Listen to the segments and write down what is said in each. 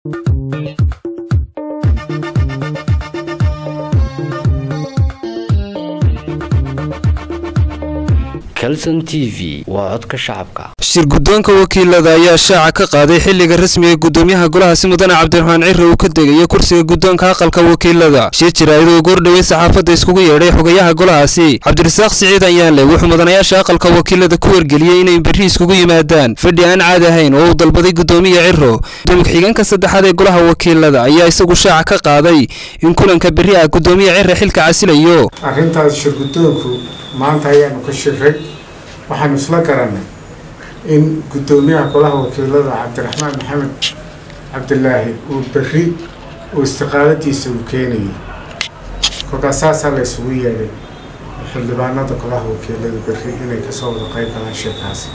calson t v waa codka shacabka shir guddoonka wakiilada ayaa shaaca ka qaaday xilliga rasmiga ee gudoomiyaha golahaasi mudane cabdiraxmaan cire uu ka degayo kursiga guddoonka aqalka wakiilada shir jiraayad oo goordhowey saxaafadda iskugu yeedhay xogayaha golahaasi cabdirasaaq siciid ayaanle wuxuu mudanayaasha aqalka wakiilada ku wargeliyey inay berri iskugu yimaadaan fadhi aan caadi ahayn oo uu dalbaday gudoomiya ciro gudoomiye ku-xigeenka saddexaad ee golaha wakiilada ayaa isagu shaaca ka qaaday in kulanka berri ah gudoomiya cire xilka casilayo arrintaas shirguddoonku maanta ayaanu ka shiray waxaanu isla garannay in guddoomiyaha golaha wakiilada cabdiraxmaan maxamed cabdilaahi uu berri uu istiqaaladiisa uu keenayay kolkaas saasaa la isugu yeedhay xildhibaanada golaha wakiilada berri inay kasoo wada qayb galaan shirkaasi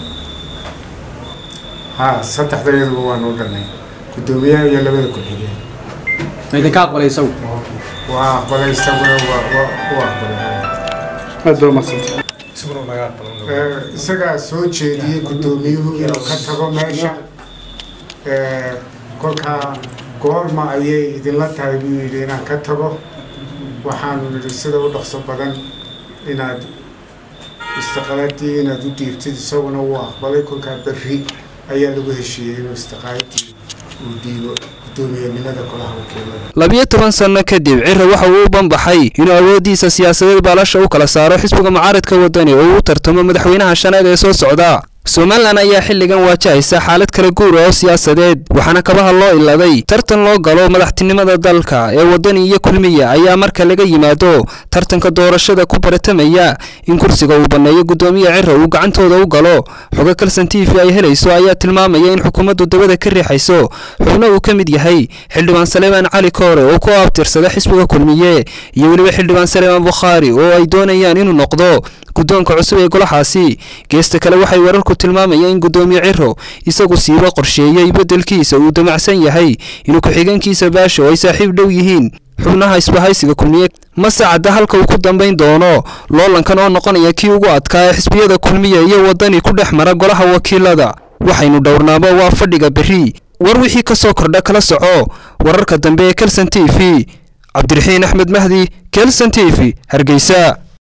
haa saddexdayaduba waanu u dhanay guddoomiyaha iyo labada ku-xigeen idinka aqbalay isagu waa aqbalay isaguna waa waa u aqbalay isagaa soo jeediyey guddoomiyuhu inuu ka tago meesha kolkaa goorma ayay idinla tahay buu yidhi inaan ka tago waxaanu nidhi sida u dhaqso badan inaad istiqaaladii inaad u dhiibtid isaguna wuu aqbalay kolkaa berri ayaa lagu heshiiyey inuu istiqaaladii uu dhiibo guddoomiyenimada golaha wakiilada labiyo toban sanno kadib cire waxa uu u banbaxay inuu awooddiisa siyaasadeed baalasha u kala saaro xisbiga mucaaridka waddani oo uu tartamo madaxweynaha shanaad ee soo socda somalilan ayaa xilligan waajahaysa xaalad kala guura oo siyaasadeed waxaana kabaha loo iladay tartan loo galo madaxtinimada dalka ee waddani iyo kulmiya ayaa marka laga yimaado tartanka doorashada ku baratamaya in kursiga uu banneeyo guddoomiye cire uu gacantooda u galo xogo kalson t v ay helayso ayaa tilmaamaya in xukuumaddu dabada ka riixayso xubno uu ka mid yahay xildhibaan saleemaan cali koore oo ku aabtirsada xisbiga kulmiye iyo weliba xildhibaan saleemaan bukhaari oo ay doonayaan inuu noqdo guddoonka cusub ee golahaasi geesta kale waxay wararku tilmaamayaan in guddoomiye ciro isagu siiba qorsheeyey beddelkiisa uu damacsan yahay inuu ku-xigeenkiisa baasho ay saaxiib dhow yihiin xubnaha isbahaysiga kulmiye mase cadda halka uu ku dambayn doono loolankan oo noqonaya kii ugu adkaa ee xisbiyada kulmiye iyo waddani ku dhex mara golaha wakiilada waxaynu dhowrnaaba waa fadhiga berri war wixii ka soo kordha kala soco wararka dambe ee kelson t v cabdiraxiin axmed mahdi kelson t v hargeysa